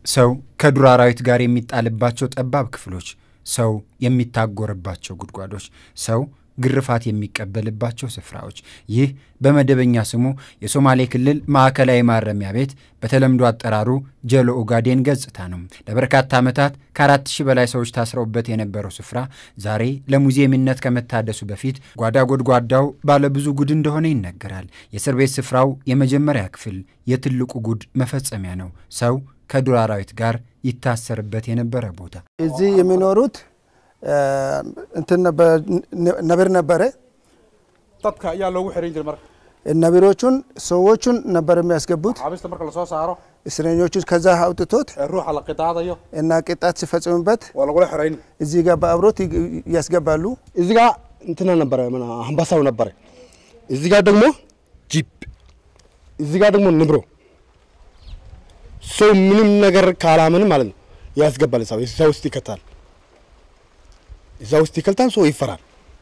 ሰው ከዱር አራዊት ጋር የሚጣልባቸው ጠባብ ክፍሎች፣ ሰው የሚታጎርባቸው ጉድጓዶች፣ ሰው ግርፋት የሚቀበልባቸው ስፍራዎች። ይህ በመደበኛ ስሙ የሶማሌ ክልል ማዕከላዊ ማረሚያ ቤት በተለምዶ አጠራሩ ጀሎ ኦጋዴን ገጽታ ነው። ለበርካታ ዓመታት ከአራት ሺህ በላይ ሰዎች ታስረውበት የነበረው ስፍራ ዛሬ ለሙዚየምነት ከመታደሱ በፊት ጓዳ ጎድጓዳው ባለብዙ ጉድ እንደሆነ ይነገራል። የእስር ቤት ስፍራው የመጀመሪያ ክፍል የትልቁ ጉድ መፈጸሚያ ነው። ሰው ከዱር አራዊት ጋር ይታሰርበት የነበረ ቦታ እዚህ የሚኖሩት እንትን ነብር ነበረ። dadka ayaa loogu xiran jiray marka ነብሮቹን ሰዎቹን ነበር የሚያስገቡት xaabista marka lasoo saaro እስረኞቹን ከዛ አውጥቶት ee ruuxa la qidaadayo እና ቅጣት ሲፈጽሙበት waa lagula xirayn እዚህ ጋር በአብሮት ያስገባሉ። እዚህ ጋር እንትና ነበረ ምን አንበሳው ነበረ። እዚህ ጋር ደግሞ ጂፕ፣ እዚህ ጋር ደግሞ ንብሮ። ሰው ምንም ነገር ካላምን ማለት ነው ያስገባል። ሰው እዛ ውስጥ ይከታል፣ እዛ ውስጥ ይከልታል። ሰው ይፈራል።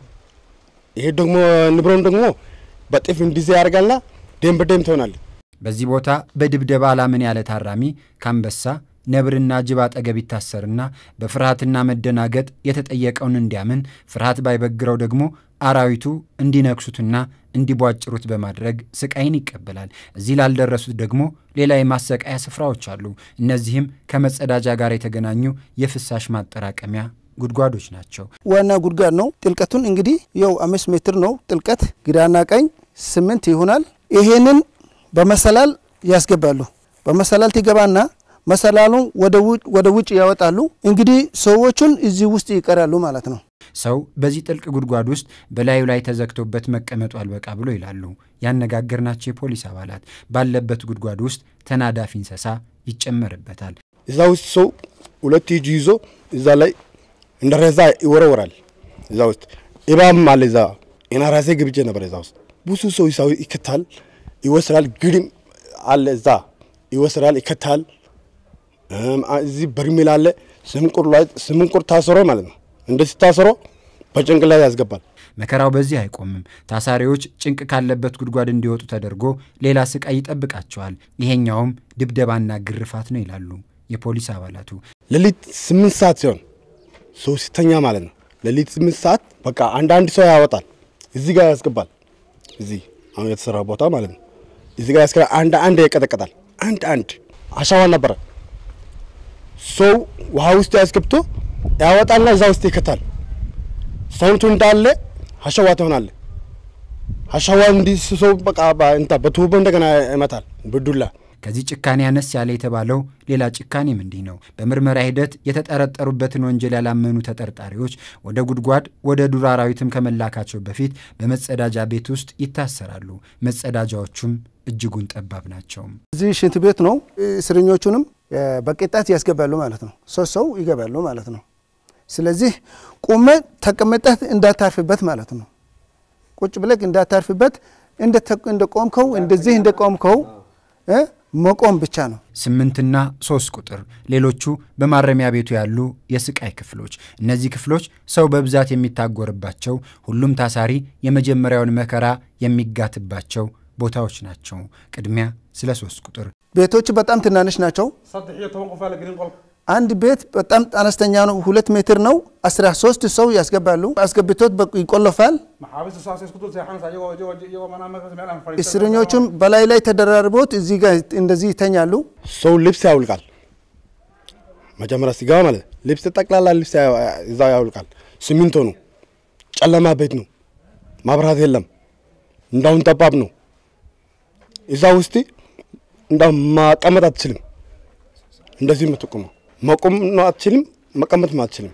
ይሄ ደግሞ ንብሮን ደግሞ በጥፍ እንዲዜ ያደርጋልና ደም በደም ትሆናለች። በዚህ ቦታ በድብደባ አላምን ያለ ታራሚ ከአንበሳ ነብርና ጅብ አጠገብ ይታሰርና በፍርሃትና መደናገጥ የተጠየቀውን እንዲያምን ፍርሃት ባይበግረው ደግሞ አራዊቱ እንዲነክሱትና እንዲቧጭሩት በማድረግ ስቃይን ይቀበላል። እዚህ ላልደረሱት ደግሞ ሌላ የማሰቃያ ስፍራዎች አሉ። እነዚህም ከመጸዳጃ ጋር የተገናኙ የፍሳሽ ማጠራቀሚያ ጉድጓዶች ናቸው። ዋና ጉድጓድ ነው። ጥልቀቱን እንግዲህ ያው አምስት ሜትር ነው ጥልቀት፣ ግራና ቀኝ ስምንት ይሆናል። ይሄንን በመሰላል ያስገባሉ። በመሰላል ትገባና መሰላሉን ወደ ውጭ ያወጣሉ። እንግዲህ ሰዎቹን እዚህ ውስጥ ይቀራሉ ማለት ነው። ሰው በዚህ ጥልቅ ጉድጓድ ውስጥ በላዩ ላይ ተዘግቶበት መቀመጡ አልበቃ ብሎ ይላሉ ያነጋገርናቸው የፖሊስ አባላት። ባለበት ጉድጓድ ውስጥ ተናዳፊ እንስሳ ይጨመርበታል። እዛ ውስጥ ሰው ሁለት እጁ ይዞ እዛ ላይ እንደ ሬሳ ይወረወራል። እዛ ውስጥ እባብም አለ። እዛ እና ራሴ ግብቼ ነበር። እዛ ውስጥ ብዙ ሰው ሰው ይከታል፣ ይወስዳል። ግድም አለ እዛ ይወስዳል፣ ይከታል። እዚህ በርሜል አለ። ስምንቁር ላይ ስምንቁር ታስሮ ማለት ነው። እንደዚህ ታስሮ በጭንቅላት ያስገባል። መከራው በዚህ አይቆምም። ታሳሪዎች ጭንቅ ካለበት ጉድጓድ እንዲወጡ ተደርጎ ሌላ ስቃይ ይጠብቃቸዋል። ይሄኛውም ድብደባና ግርፋት ነው ይላሉ የፖሊስ አባላቱ። ሌሊት ስምንት ሰዓት ሲሆን ሰው ሲተኛ ማለት ነው። ሌሊት ስምንት ሰዓት በቃ አንዳንድ ሰው ያወጣል፣ እዚህ ጋር ያስገባል። እዚህ አሁን የተሰራ ቦታ ማለት ነው። እዚህ ጋር ያስገባል። አንድ አንድ ያቀጠቀጣል። አንድ አንድ አሸዋ ነበረ። ሰው ውሃ ውስጥ ያስገብቶ ያወጣልና እዛ ውስጥ ይከታል። ሰውነቱ እንዳለ አሸዋ ትሆናለ። አሸዋ እንዲህ ሰው በቃ እንታ በቱቦ እንደገና ይመታል በዱላ ከዚህ ጭካኔ አነስ ያለ የተባለው ሌላ ጭካኔም እንዲህ ነው። በምርመራ ሂደት የተጠረጠሩበትን ወንጀል ያላመኑ ተጠርጣሪዎች ወደ ጉድጓድ ወደ ዱር አራዊትም ከመላካቸው በፊት በመጸዳጃ ቤት ውስጥ ይታሰራሉ። መጸዳጃዎቹም እጅጉን ጠባብ ናቸው። እዚህ ሽንት ቤት ነው። እስረኞቹንም በቅጣት ያስገባሉ ማለት ነው። ሶስት ሰው ይገባሉ ማለት ነው። ስለዚህ ቁመ ተቀምጠህ እንዳታርፍበት ማለት ነው። ቁጭ ብለህ እንዳታርፍበት እንደ ቆምከው እንደዚህ እንደ ቆምከው መቆም ብቻ ነው። ስምንትና ሶስት ቁጥር ሌሎቹ በማረሚያ ቤቱ ያሉ የስቃይ ክፍሎች። እነዚህ ክፍሎች ሰው በብዛት የሚታጎርባቸው፣ ሁሉም ታሳሪ የመጀመሪያውን መከራ የሚጋትባቸው ቦታዎች ናቸው። ቅድሚያ ስለ ሶስት ቁጥር ቤቶች በጣም ትናንሽ ናቸው። saddex iyo toban qof aa la gelin qolka አንድ ቤት በጣም አነስተኛ ነው። ሁለት ሜትር ነው። አስራ ሶስት ሰው ያስገባሉ። አስገብቶት ይቆለፋል። maxaabiista saasay isku dul seexanaysa iyagoo iyagoo iyagoo manaa markaas meel aan fadhiisan እስረኞቹም በላይ ላይ ተደራርቦት እዚህ ጋር እንደዚህ ይተኛሉ። ሰው ልብስ ያውልቃል። መጀመሪያ ሲገባ ማለት ነው። ልብስ ጠቅላላ ልብስ እዛ ያውልቃል። ሲሚንቶ ነው። ጨለማ ቤት ነው። ማብራት የለም። እንዳሁን ጠባብ ነው። እዛ ውስጥ እንዳው ማቀመጥ አትችልም። እንደዚህ የምትቆመው መቆም ነው አትችልም። መቀመጥም አትችልም።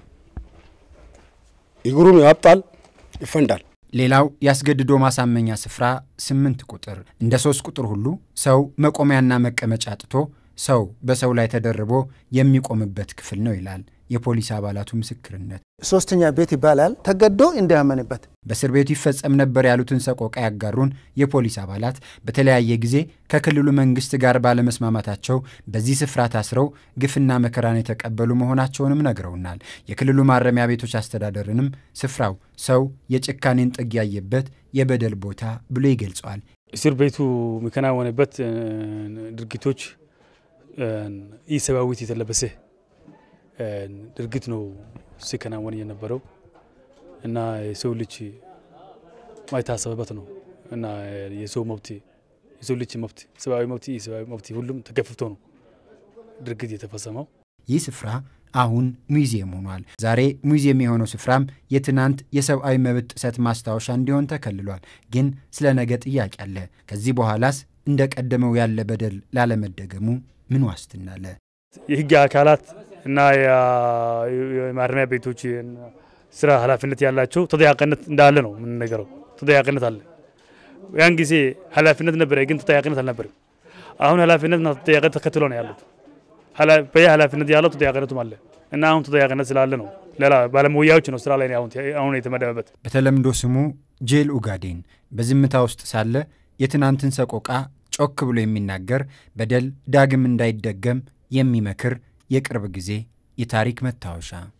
እግሩም ያብጣል፣ ይፈንዳል። ሌላው ያስገድዶ ማሳመኛ ስፍራ ስምንት ቁጥር እንደ ሶስት ቁጥር ሁሉ ሰው መቆሚያና መቀመጫ አጥቶ ሰው በሰው ላይ ተደርቦ የሚቆምበት ክፍል ነው ይላል የፖሊስ አባላቱ ምስክርነት። ሶስተኛ ቤት ይባላል። ተገዶ እንዳያመንበት በእስር ቤቱ ይፈጸም ነበር ያሉትን ሰቆቃ ያጋሩን የፖሊስ አባላት በተለያየ ጊዜ ከክልሉ መንግስት ጋር ባለመስማማታቸው በዚህ ስፍራ ታስረው ግፍና መከራን የተቀበሉ መሆናቸውንም ነግረውናል። የክልሉ ማረሚያ ቤቶች አስተዳደርንም ስፍራው ሰው የጭካኔን ጥግ ያየበት የበደል ቦታ ብሎ ይገልጸዋል። እስር ቤቱ የሚከናወንበት ድርጊቶች ኢሰብአዊነት የተለበሰ ድርጊት ነው ሲከናወን የነበረው እና የሰው ልጅ ማይታሰብበት ነው እና የሰው መብት የሰው ልጅ መብት ሰብአዊ መብት የሰብአዊ መብት ሁሉም ተገፍቶ ነው ድርጊት የተፈጸመው። ይህ ስፍራ አሁን ሙዚየም ሆኗል። ዛሬ ሙዚየም የሆነው ስፍራም የትናንት የሰብአዊ መብት ጥሰት ማስታወሻ እንዲሆን ተከልሏል። ግን ስለ ነገ ጥያቄ አለ። ከዚህ በኋላስ እንደ ቀደመው ያለ በደል ላለመደገሙ ምን ዋስትና አለ? የህግ አካላት እና የማረሚያ ቤቶች ስራ ኃላፊነት ያላቸው ተጠያቂነት እንዳለ ነው የምንነገረው። ተጠያቂነት አለ። ያን ጊዜ ኃላፊነት ነበረ፣ ግን ተጠያቂነት አልነበረም። አሁን ኃላፊነትና ተጠያቂነት ተከትሎ ነው ያሉት። በየ ኃላፊነት ያለው ተጠያቂነቱም አለ እና አሁን ተጠያቂነት ስላለ ነው ሌላ ባለሙያዎች ነው ስራ ላይ አሁን የተመደበበት። በተለምዶ ስሙ ጄል ኡጋዴን በዝምታ ውስጥ ሳለ የትናንትን ሰቆቃ ጮክ ብሎ የሚናገር በደል ዳግም እንዳይደገም የሚመክር የቅርብ ጊዜ የታሪክ መታወሻ